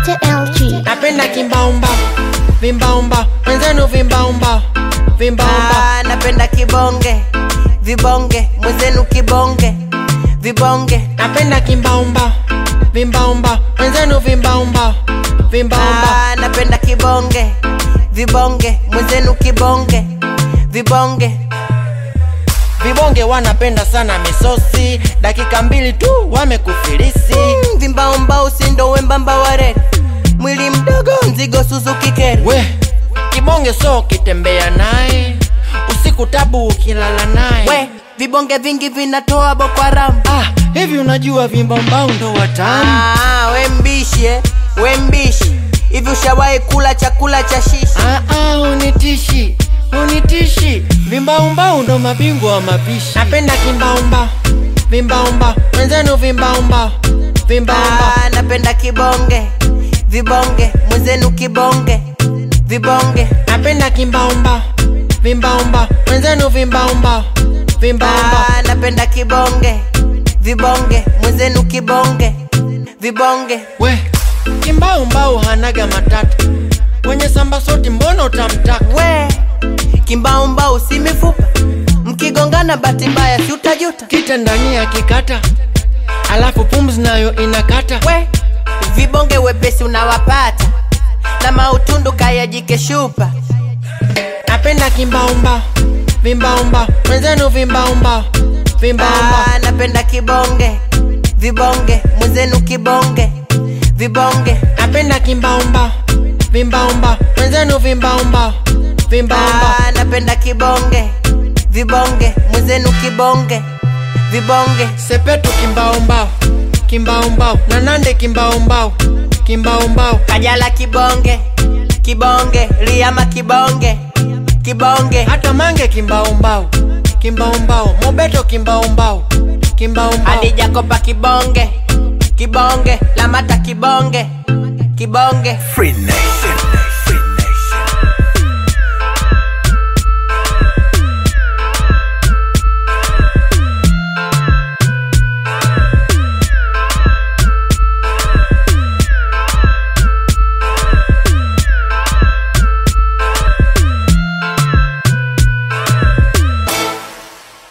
Mr. LG. napenda kimbaumba vimbaumba wenzenu vimbaumba vimbaumba Ah, napenda kibonge vibonge mwenzenu kibonge vibonge napenda kimbaumba vimbaumba wenzenu vimbaumba vimbaumba Ah, napenda kibonge vibonge mwenzenu kibonge vibonge vibonge wanapenda sana misosi dakika mbili tu wamekufilisi Mm, vimbaombao sindo wembamba waredi mwili mdogo mzigo suzuki keri we kibonge so ukitembea naye usiku tabu ukilala naye we vibonge vingi vinatoa bokwaram ah, hivi unajua vimbaombao ndo watamu ah, we mbishi eh? we mbishi hivi ushawahi kula chakula cha shishi Ah, ah, unitishi unitishi vimbaumbau ndo mabingwa wa mapishi napenda kimbaumba vimbaumba wenzenu vimbaumba vimbaumba ah, napenda kibonge vibonge mwenzenu kibonge vibonge napenda kimbaumba vimbaumba wenzenu vimbaumba vimbaumba ah, napenda kibonge vibonge mwenzenu kibonge vibonge we kimbaumbau hanaga matata kwenye samba soti mbona utamtaka we kimbaumbau si mifupa mkigongana bahati mbaya si utajuta kita ndani ya kikata alafu pumzi nayo inakata we vibonge wepesi unawapata na mautundu kayajike shupa napenda kimbaumba vimbaumba wenzenu vimbaumba vimbaumba ah, napenda kibonge vibonge mwenzenu kibonge vibonge napenda kimbaumba vimbaumba wenzenu vimbaumba vimbaumba ah, napenda kibonge vibonge mwenzenu kibonge vibonge sepetu kimbaumbao kimbaumbao na nande kimbaumbao kimbaumbao kajala kibonge kibonge liama kibonge kibonge hata mange kimbaumbao kimbaumbao mobeto kimbaumbao kimbaumbao hadijakopa kibonge kibonge lamata kibonge kibonge Free Nation.